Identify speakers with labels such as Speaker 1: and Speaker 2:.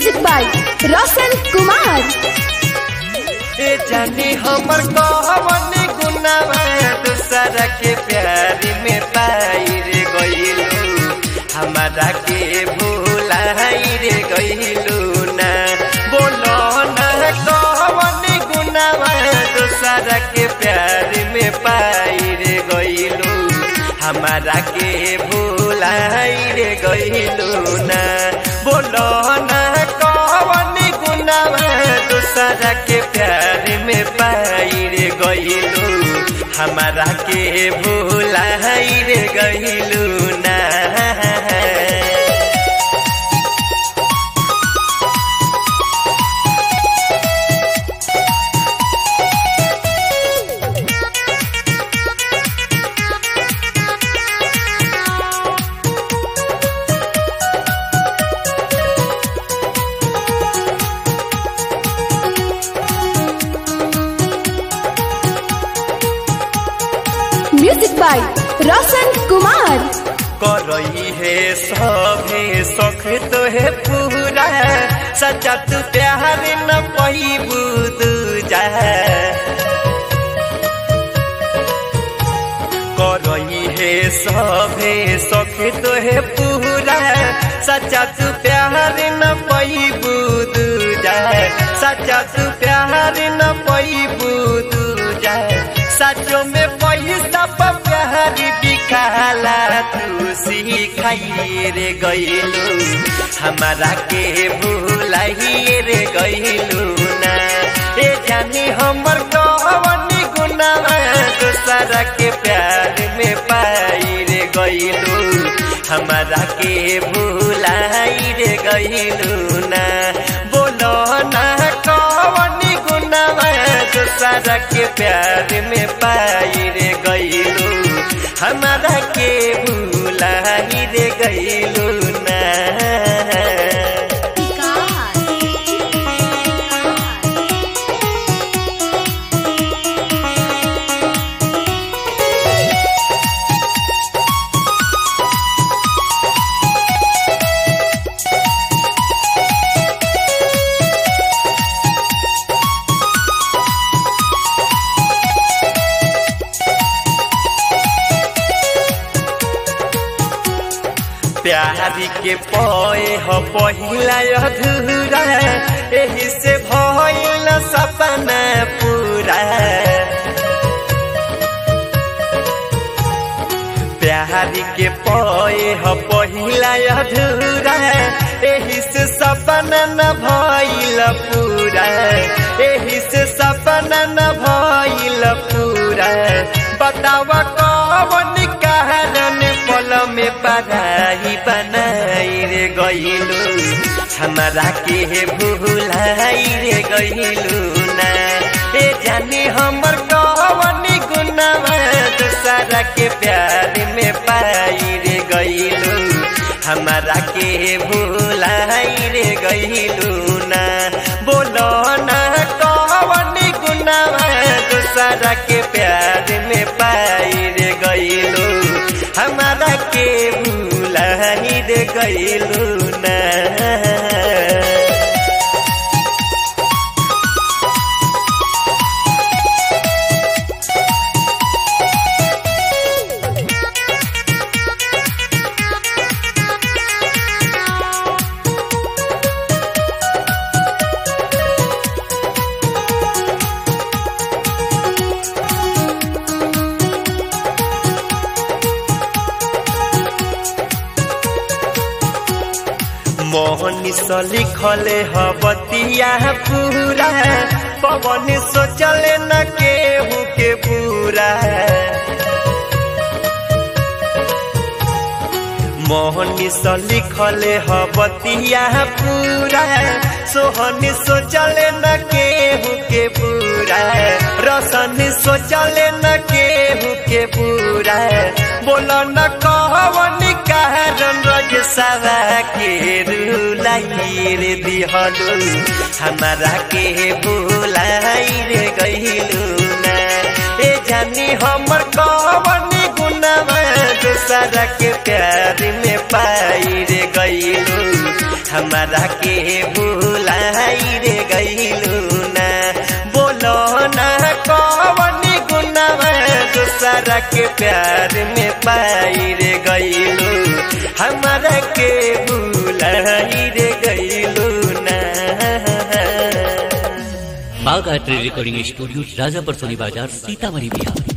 Speaker 1: music by Roshan Kumar
Speaker 2: ए जानी हमर कवन गुनावा दूसरा के प्यार में पाई रे गइलू हमारा के भूलाई रे गइलू ना बोलो ना कवन गुनावा दूसरा के प्यार में पाई रे गइलू हमारा के भूलाई रे गइलू ना बोलो ना कवन गुनावा दूसरा के प्यार में पाई रे गइलू हमारा के भूलाई रे गइलू ना
Speaker 1: म्यूजिक बाय रोशन कुमार
Speaker 2: करई है सभे सख तो है पूरा सच्चा तू प्यार न पैबू दूजा करई है सभे सख तो है पूरा सच्चा तू प्यार न पैबू दूजा सच्चा तू प्यार न पैबू दूजा सचो में पैसा पर प्यार बिकाला तू सिखाई रे गइलू हमारा के भूलाई रे गइलू ना ए जानी हमर कवन गुना दूसरा के प्यार में पाई रे गइलू हमारा के भूलाई रे गइलू ना बोलो ना कवन गुना दूसरा के प्यार में पाई रे गइलू हमारा के भूलाई रे गइलू ना प्यारी के पए ह पहिला अधूरा एही से भइल सपना पूरा प्यारी के पए ह पहिला अधूरा एही से सपना न भइल पूरा एही से सपना न भइल पूरा बतावा कवन कारण पल में पढ़ाई बनाई रे गइलू हमारा के भूलाई रे गइलू ना ए जानी हमर कवन गुनावा दूसरा के प्यार में पाई रे गइलू हमारा के भूलाई रे गइलू ना बोलो ना कवन गुनावा दूसरा के प्यार में पाई रे गइलू हमारा के भूलाई रे गइलू ना मोहनी स लिखले ह बतिया पूरा पवन सोचले न केहू के पूरा मोहनी स लिखले ह बतिया पूरा सोहनी सोचले न केहू के पूरा रसन सोचले न केहू के पूरा बोल न कहवन कारण रजसवा के रुलाई रे दिहलू हमारा के भूलाई रे गइलू ना ए जानी हमर कवन गुनावा दूसरा के प्यार में पाई रे गइलू हमारा के भूलाई रे गईलू ना बोलो ना कौन गुनावा दूसरा के प्यार में पाई रे गईलू हमारा के भूलाई रे गईलू ना
Speaker 3: बाग art recording studio Rajapar Soni बाजार सीतामढ़ी बिहार